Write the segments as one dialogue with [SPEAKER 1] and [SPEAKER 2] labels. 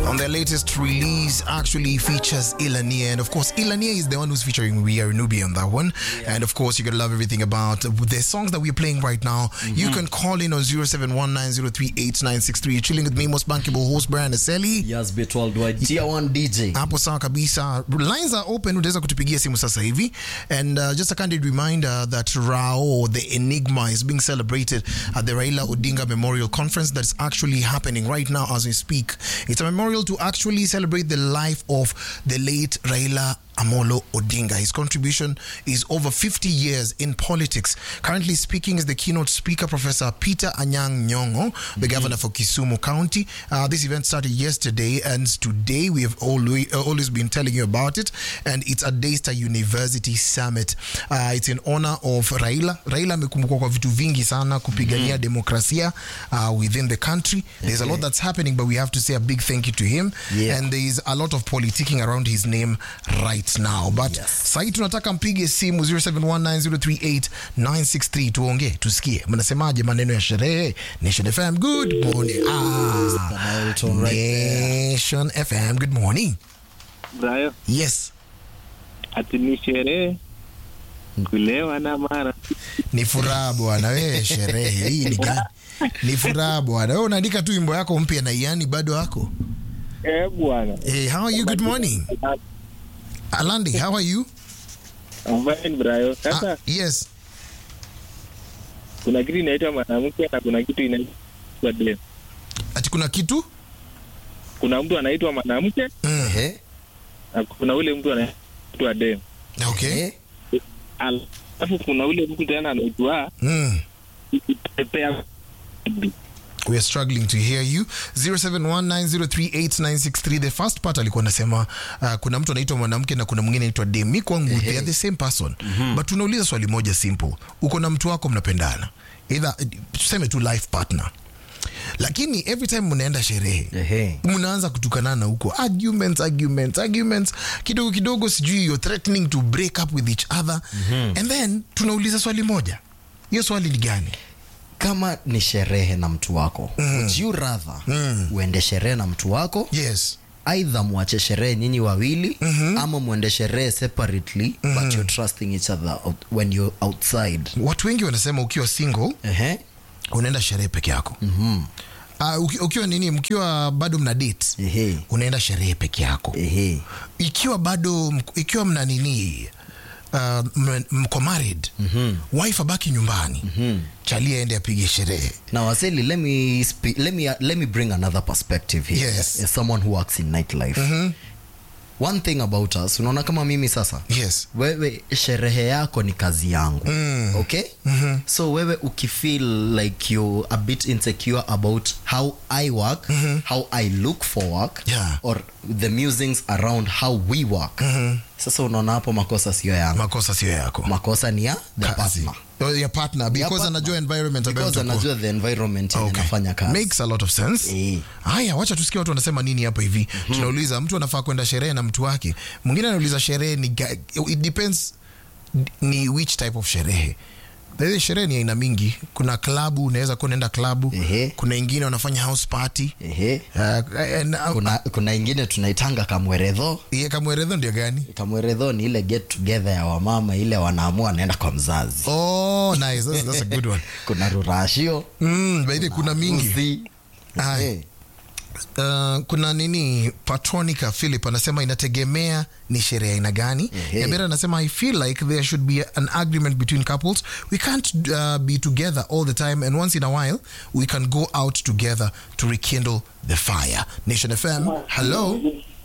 [SPEAKER 1] on their latest release actually features Ilania. And of course, Ilania is the one who's featuring We Are Nubi on that one. And of course, you're going to love everything about the songs that we're playing right now. You can call in on 0719038963. You're chilling with me, most bankable host, Brian Aseli.
[SPEAKER 2] Yes, bit worldwide. Tier 1 DJ.
[SPEAKER 1] hapo sawa kabisa lines are open utaweza kutupigia simu sasa hivi and uh, just a candid reminder that rao the enigma is being celebrated at the raila odinga memorial conference that's actually happening right now as we speak it's a memorial to actually celebrate the life of the late raila Amolo Odinga. His contribution is over 50 years in politics. Currently speaking is the keynote speaker, Professor Peter Anyang Nyongo, the governor for Kisumu County. Uh, this event started yesterday, and today we have always, uh, always been telling you about it. And it's at Daystar University Summit. Uh, it's in honor of Raila. Raila amekumbukwa kwa vitu vingi sana kupigania demokrasia uh, within the country. There's a lot that's happening, but we have to say a big thank you to him.
[SPEAKER 2] Yeah.
[SPEAKER 1] And there is a lot of politicking around his name right now but
[SPEAKER 2] Yes.
[SPEAKER 1] sahii tunataka mpige simu 0719038963 tuongee tusikie mnasemaje maneno ya sherehe nation fm good morning ah,
[SPEAKER 2] Elton right there.
[SPEAKER 1] nation fm good morning
[SPEAKER 3] Brayo,
[SPEAKER 1] yes
[SPEAKER 3] ati ni sherehe kulewa na mara
[SPEAKER 1] ni furaha bwana we sherehe hii ni gani ni furaha bwana we unaandika tu wimbo yako mpya na iani bado wako
[SPEAKER 3] eh bwana.
[SPEAKER 1] hey, how are you good morning alandi how are you
[SPEAKER 3] I'm fine Brayo.
[SPEAKER 1] ah,
[SPEAKER 3] Sasa
[SPEAKER 1] yes
[SPEAKER 3] kuna kitu inaitwa mwanamke na kuna kitu inaitwa dem.
[SPEAKER 1] ati kuna kitu
[SPEAKER 3] Kuna mtu anaitwa mwanamke
[SPEAKER 1] mm.
[SPEAKER 2] Ehe.
[SPEAKER 3] na kuna ule mtu anaitwa dem.
[SPEAKER 1] okay
[SPEAKER 2] Ehe.
[SPEAKER 3] Alafu kuna ule mtu tena anaitwa
[SPEAKER 1] mm.
[SPEAKER 3] pepea
[SPEAKER 1] we are struggling to hear you 0719038963 the first part alikuwa anasema uh, kuna mtu anaitwa mwanamke na kuna mwingine anaitwa dem mi kwangu they are the same person but tunauliza swali moja simple uko na mtu wako mnapendana either tuseme tu life partner lakini every time mnaenda sherehe
[SPEAKER 2] Ehe.
[SPEAKER 1] mnaanza kutukanana huko arguments arguments arguments kidogo kidogo sijui you're threatening to break up with each other and then tunauliza swali moja hiyo swali ni gani
[SPEAKER 2] kama ni sherehe na mtu wako would you rather uende sherehe na mtu wako
[SPEAKER 1] yes
[SPEAKER 2] aidha mwache sherehe nyinyi wawili ama mwende sherehe separately but you're trusting each other out, when you're outside
[SPEAKER 1] watu wengi wanasema ukiwa single
[SPEAKER 2] Ehe.
[SPEAKER 1] unaenda sherehe peke yako mm-hmm. uh, uki, ukiwa nini mkiwa bado mna date
[SPEAKER 2] Ehe.
[SPEAKER 1] unaenda sherehe peke yako
[SPEAKER 2] Ehe.
[SPEAKER 1] ikiwa bado mk- ikiwa mna nini uh, m- mko married mm-hmm. wife abaki nyumbani mm-hmm. chali aende apige sherehe
[SPEAKER 2] Now, Aseli, let me speak, let me let me bring another perspective here.
[SPEAKER 1] Yes.
[SPEAKER 2] As someone who works in nightlife. One thing about us, unaona kama mimi sasa.
[SPEAKER 1] yes
[SPEAKER 2] Wewe sherehe yako ni kazi yangu. Okay? So wewe ukifeel like you're a bit insecure about how I work, how I look for work
[SPEAKER 1] Yeah.
[SPEAKER 2] or the musings around how we work. Sasa unaona hapo makosa sio yangu.
[SPEAKER 1] makosa sio yako
[SPEAKER 2] Makosa ni ya the
[SPEAKER 1] Kazi.
[SPEAKER 2] partner.
[SPEAKER 1] Oh, your partner because
[SPEAKER 2] partner.
[SPEAKER 1] anajua environment ambayo
[SPEAKER 2] Because
[SPEAKER 1] mtakuwa-
[SPEAKER 2] anajua the environment yenye
[SPEAKER 1] Okay.
[SPEAKER 2] nafanya kazi.
[SPEAKER 1] makes a lot of sense
[SPEAKER 2] Eh.
[SPEAKER 1] haya wacha tusikie watu wanasema nini hapa hivi tunauliza mtu anafaa kwenda sherehe na mtu wake mwingine anauliza sherehe ni ga- it depends ni which type of sherehe There sherehe ni aina mingi kuna klabu unaweza kuwa unaenda klabu
[SPEAKER 2] Ehe.
[SPEAKER 1] kuna ingine wanafanya house party
[SPEAKER 2] Ehe.
[SPEAKER 1] uh, and, uh,
[SPEAKER 2] kuna kuna ingine tunaitanga kamweredho
[SPEAKER 1] yeah, kamweredho ndio gani
[SPEAKER 2] kamweredho ni ile get together ya wamama ile wanaamua naenda kwa mzazi
[SPEAKER 1] oh nice that's, that's a good one
[SPEAKER 2] kuna rurashio
[SPEAKER 1] mm, by the way, kuna mingi
[SPEAKER 2] uzi.
[SPEAKER 1] Aye.
[SPEAKER 2] Eh,
[SPEAKER 1] Uh, kuna nini patronica philip anasema inategemea ni sherehe aina gani
[SPEAKER 2] Ehe.
[SPEAKER 1] Nyabera anasema i feel like there should be an agreement between couples we can't uh, be together all the time and once in a while we can go out together to rekindle the fire nation fm hello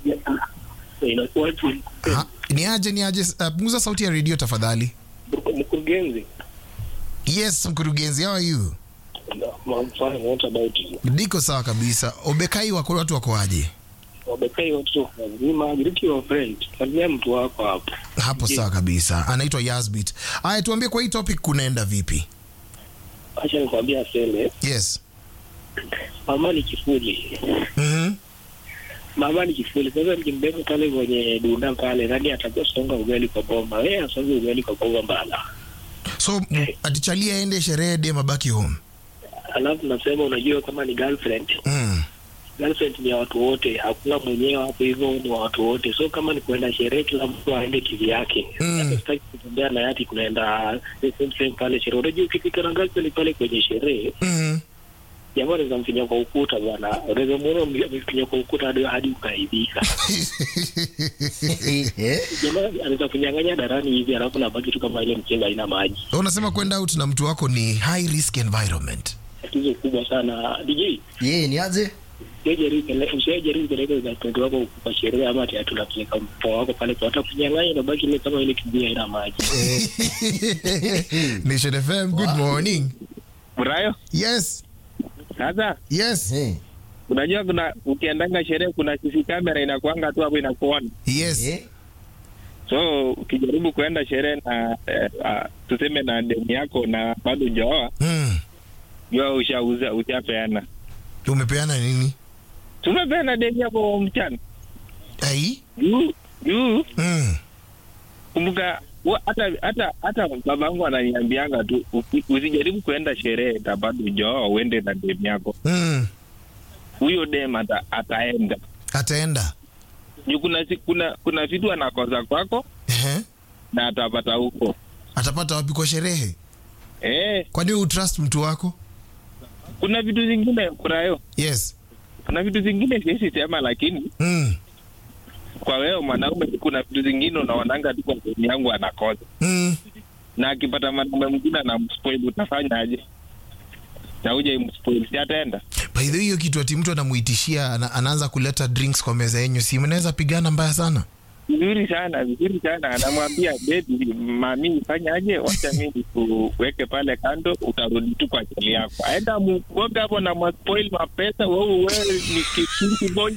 [SPEAKER 1] ha, ni aje ni aje uh, punguza sauti ya redio tafadhali
[SPEAKER 3] mkurugenzi.
[SPEAKER 1] yes mkurugenzi how are you
[SPEAKER 3] I'm fine, what about you?
[SPEAKER 1] niko sawa kabisa obekai wako watu wako aje
[SPEAKER 3] Wabekai watu wazima, greet your friend. Salimia mtu wako hapo.
[SPEAKER 1] hapo sawa kabisa anaitwa yasbit aya tuambie kwa hii topic kunaenda vipi
[SPEAKER 3] Acha nikwambia sele,
[SPEAKER 1] yes
[SPEAKER 3] mama ni kifuli.
[SPEAKER 1] mm-hmm.
[SPEAKER 3] Mama ni kifuli. Sasa nikimbeba pale kwenye dunda pale, nani atajua songa ugali kwa bomba? Wewe asonge ugali kwa bomba mbala.
[SPEAKER 1] so m- atichalia aende sherehe dem abaki home
[SPEAKER 3] Alafu nasema unajua kama ni girlfriend,
[SPEAKER 1] mm.
[SPEAKER 3] girlfriend ni ya watu wote, hakuna mwenyewe hapo, hivyo ni wa watu wote. So kama ni kuenda sherehe, kila mtu aende kivi yake.
[SPEAKER 1] Mm.
[SPEAKER 3] Hata sitaki kutembea na yati kunaenda the same same pale sherehe. Unajua ukifika na girlfriend pale kwenye sherehe,
[SPEAKER 1] Mhm.
[SPEAKER 3] jamaa anaweza mfinya kwa ukuta bwana, unaweza muona amefinya kwa ukuta hadi hadi ukaibika.
[SPEAKER 2] Eh?
[SPEAKER 3] Jamaa anaweza kunyang'anya darani hivi, alafu nabaki tu kama ile mchanga haina maji.
[SPEAKER 1] unasema kwenda out na mtu wako ni high risk environment
[SPEAKER 3] Tatizo kubwa sana DJ.
[SPEAKER 2] Ye, ni aje
[SPEAKER 3] usijaribu peleka girlfriend wako kwa sherehe ama ati tunapeleka mpoa wako pale kwa hata kunyang'anya nabaki ile kama ile kibia haina maji.
[SPEAKER 1] nation fm good morning
[SPEAKER 4] Brayo,
[SPEAKER 1] yes
[SPEAKER 4] sasa
[SPEAKER 1] yes
[SPEAKER 2] Eh,
[SPEAKER 4] unajua kuna ukiendanga sherehe kuna CC kamera inakuanga tu hapo inakuona.
[SPEAKER 1] yes
[SPEAKER 2] eh,
[SPEAKER 4] So ukijaribu kuenda sherehe na eh, ah, tuseme na demu yako na bado hujaoa,
[SPEAKER 1] mm.
[SPEAKER 4] jua ushauza ushapeana.
[SPEAKER 1] umepeana nini
[SPEAKER 4] Tumepeana demu yako mchana.
[SPEAKER 1] ai
[SPEAKER 4] Juu juu
[SPEAKER 1] mm.
[SPEAKER 4] kumbuka wa- hata hata hata babangu ananiambianga tu usi- usijaribu kuenda sherehe na bado hujaoa uende na demu yako.
[SPEAKER 1] Mm.
[SPEAKER 4] Huyo dem ata, ataenda.
[SPEAKER 1] ataenda
[SPEAKER 4] Juu kuna si- kuna kuna vitu anakosa kwako
[SPEAKER 1] Ehe.
[SPEAKER 4] na atapata huko.
[SPEAKER 1] atapata wapi kwa sherehe
[SPEAKER 4] Eh,
[SPEAKER 1] kwani utrust mtu wako
[SPEAKER 4] kuna vitu zingine Brayo,
[SPEAKER 1] yes
[SPEAKER 4] kuna vitu zingine siwezi sema, lakini
[SPEAKER 1] mm.
[SPEAKER 4] kwa wewe mwanaume, kuna vitu zingine unaonanga tu kwa sehemu yangu anakosa,
[SPEAKER 1] Mm.
[SPEAKER 4] na akipata mwanaume mwingine anamspoil, utafanyaje? na uje imspoil, si ataenda?
[SPEAKER 1] by the way hiyo kitu ati mtu anamuitishia ana, anaanza kuleta drinks kwa meza yenyu si mnaweza pigana mbaya sana
[SPEAKER 4] Vizuri sana, vizuri sana. Anamwambia bebi, mami, fanyaje? Wacha mi nikuweke pale kando, utarudi tu kwa chali yako. Aenda muoga hapo na maspoil mapesa, wewe wewe ni kikingi boy,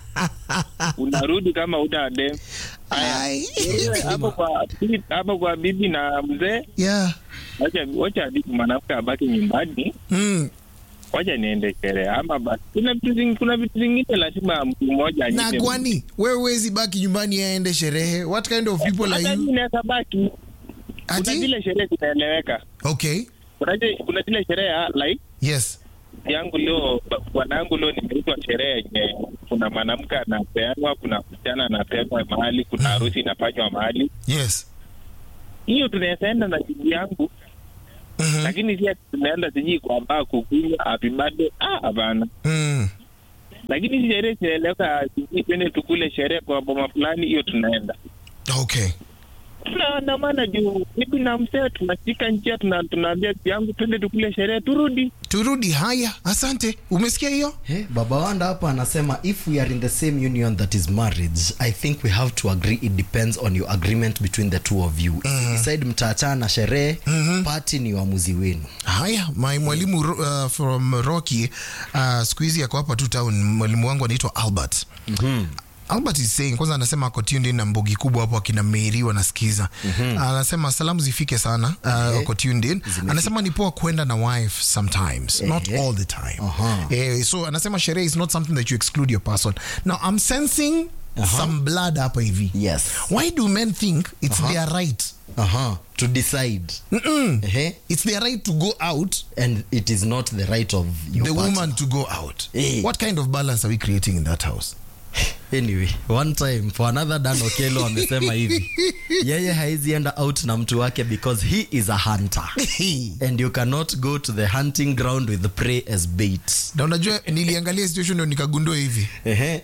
[SPEAKER 4] unarudi kama uta dem
[SPEAKER 1] Ai.
[SPEAKER 4] hapo kwa hapo kwa bibi na mzee,
[SPEAKER 1] yeah.
[SPEAKER 4] wacha wacha bibi mwanamke abaki nyumbani,
[SPEAKER 1] mm.
[SPEAKER 4] wacha niende sherehe ama basi. Kuna vitu zingine, kuna vitu zingine lazima mtu mmoja
[SPEAKER 1] na
[SPEAKER 4] anyite.
[SPEAKER 1] kwani wewe wezi baki nyumbani aende sherehe what kind of people are
[SPEAKER 4] Hata
[SPEAKER 1] you
[SPEAKER 4] mimi naweza baki. Kuna
[SPEAKER 1] ati
[SPEAKER 4] zile sherehe zinaeleweka.
[SPEAKER 1] okay
[SPEAKER 4] Kuna zile- kuna zile sherehe ya, like
[SPEAKER 1] yes
[SPEAKER 4] yangu leo bwana yangu leo nimeitwa sherehe yenye kuna mwanamke anapeanwa, kuna msichana anapeanwa mahali, kuna harusi inafanywa mahali.
[SPEAKER 1] yes
[SPEAKER 4] Hiyo tunaweza enda na bibi yangu
[SPEAKER 1] Mhm.
[SPEAKER 4] lakini si ati tunaenda sijui kwa baa kukunywa happy birthday. Ah, hapana.
[SPEAKER 1] mm.
[SPEAKER 4] Lakini hizi sherehe zinaeleweka, sijui twende tukule sherehe kwa boma fulani, hiyo tunaenda
[SPEAKER 1] okay
[SPEAKER 4] tunaandamana juu bibi na mzee tunashika njia, tuna- tunaambia bibi yangu twende tukule sherehe turudi.
[SPEAKER 1] turudi haya asante umesikia hiyo
[SPEAKER 2] eh, baba wanda hapa anasema if we are in the same union that is marriage i think we have to agree it depends on your agreement between the two of you if you decide mtaachana na sherehe party ni uamuzi wenu
[SPEAKER 1] haya my mwalimu uh, from rocky uh, siku hizi ako hapa tu town mwalimu wangu anaitwa albert mm-hmm. albert is saying kwanza anasema ako tuned in na mbogi kubwa hapo akina meri wanasikiza mm-hmm. anasema salamu zifike sana uh, ako tuned in anasema ni poa kwenda na wife sometimes not
[SPEAKER 2] Ehe.
[SPEAKER 1] all the time
[SPEAKER 2] Aha.
[SPEAKER 1] eh, so anasema sherehe is not something that you exclude your person now i'm sensing some blood hapa hivi
[SPEAKER 2] yes
[SPEAKER 1] why do men think it's their right
[SPEAKER 2] uh-huh. to decide
[SPEAKER 1] Mm-mm.
[SPEAKER 2] Ehe.
[SPEAKER 1] it's their right to go out
[SPEAKER 2] and it is not the right of your
[SPEAKER 1] the
[SPEAKER 2] partner.
[SPEAKER 1] woman to go out.
[SPEAKER 2] Eh.
[SPEAKER 1] What kind of balance are we creating in that house?
[SPEAKER 2] anyway one time for another dan okelo amesema hivi yeye haizi enda out na mtu wake because he is a hunter and you cannot go to the hunting ground with the prey as bait
[SPEAKER 1] na unajua niliangalia situation ndio nikagundua hivi
[SPEAKER 2] Ehe.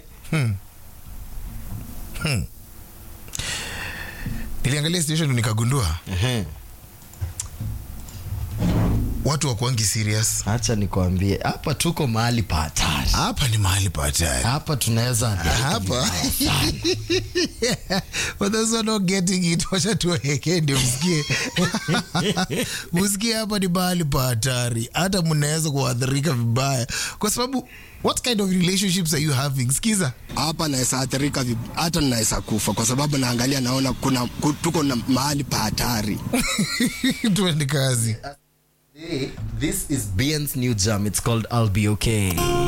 [SPEAKER 1] niliangalia situation ndio nikagundua
[SPEAKER 2] Ehe.
[SPEAKER 1] watu wakuangi serious
[SPEAKER 2] acha nikwambie hapa tuko mahali pa hatari
[SPEAKER 1] hapa ni mahali pa hatari
[SPEAKER 2] hapa tunaweza
[SPEAKER 1] hapa for those who are not getting it wacha tuweke ndio msikie msikie hapa ni mahali pa hatari hata mnaweza kuathirika vibaya kwa sababu what kind of relationships are you having skiza
[SPEAKER 5] hapa naweza athirika vib- hata naweza kufa kwa sababu naangalia naona kuna ku- tuko na mahali pa hatari
[SPEAKER 1] tuende kazi
[SPEAKER 2] Hey, this is Bian's new jam. It's called I'll Be Okay.